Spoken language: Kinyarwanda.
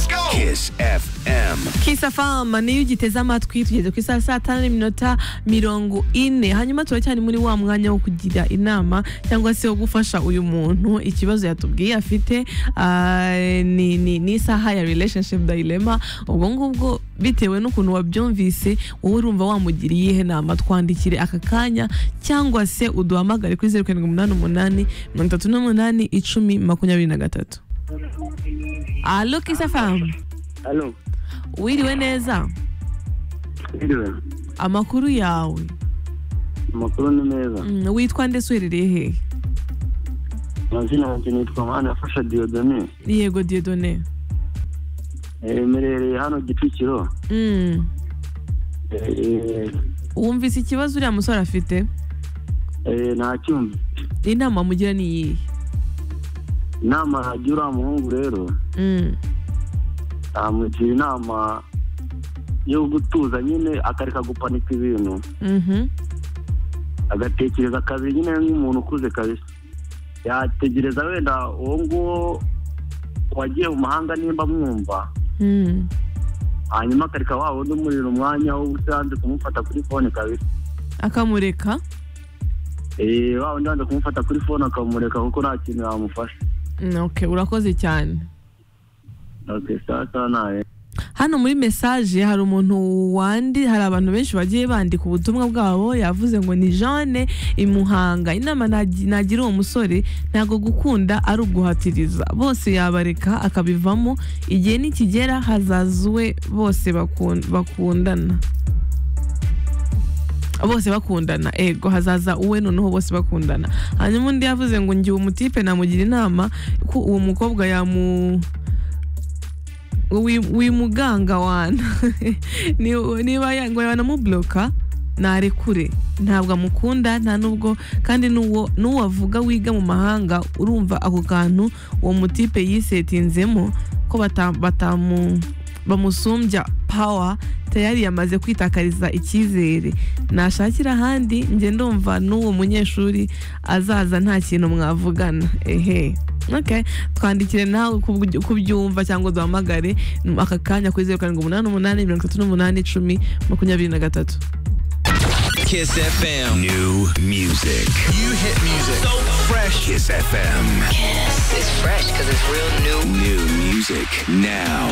Kiss FM. kisafamu niyo ugiteze amatwi tugeze ku isaha saa tanu n'iminota mirongo ine hanyuma turacyari muri wa mwanya wo kugira inama cyangwa se wo gufasha uyu muntu ikibazo yatubwiye afite ah, ni ni- ni isaha ya relationship dilemma ubwo ngubwo bitewe n'ukuntu wabyumvise wowe urumva wamugira iyihe nama twandikire aka kanya cyangwa se uduhamagare kuri zeru karindwi umunani umunani mirongo itatu n'umunani icumi makumyabiri na gatatu alo kisafamu Halo, wiriwe neza ndiriwe. amakuru yawe Amakuru ni meza. Mm, witwa ndetse uherereye hehe Amazina yanjye nitwa Mana yafasha Diodone. yego diodone Eh, Mperereye hano Gicukiro. Mm, Eh, wumvise ikibazo uriya musore afite eh, nta cyumba. inama mugira ni iyihe Inama agira uriya muhungu rero, Mm, namugira inama yo gutuza nyine akareka gupanika ibintu mhm, agatekereza kabiri nyine nk'umuntu ukuze kabisa yategereza wenda uwo nguwo wagiye mu mahanga nimba mwumva mm. hanyuma akareka wa wundi umurira umwanya wo usanze kumufata kuri fone kabisa akamureka Eh, wa wundi wanze kumufata kuri fone akamureka kuko nta kintu yamufasha Mm, okay urakoze cyane okay, sasa nawe hano muri mesaje hari umuntu wandi hari abantu benshi bagiye bandika ubutumwa bwabo yavuze ngo ni Jeanne imuhanga inama nagi- nagira uwo musore ntabwo gukunda ari uguhatiriza bose yabareka akabivamo igihe nikigera hazazwe bose bakun- bakundana bose bakundana ego hazaza uwe noneho bose bakundana hanyuma undi yavuze ngo ngiye umutipe namugira inama ko uwo mukobwa yamu wi- wimuganga wana Ni- niba ya- ngo banamuburoka narekure ntabwo amukunda nta nubwo kandi n'uwo n'uwo avuga wiga mu mahanga urumva ako kantu uwo mutipe yisetinzemo ko bata- batamu bamusumbya pawa tayari yamaze kwitakariza icyizere nashakira ahandi njye ndumva n'uwo munyeshuri azaza nta kintu mwavugana ehe Okay. twandikire nawe uko ubyo- uko ubyumva cyangwa duhamagare aka kanya kuri zeru karindwi umunani umunani mirongo itatu n'umunani icumi makumyabiri na gatatu Kiss FM. New music. You hit music. So fresh. Kiss FM. It's fresh because it's real new. New music now.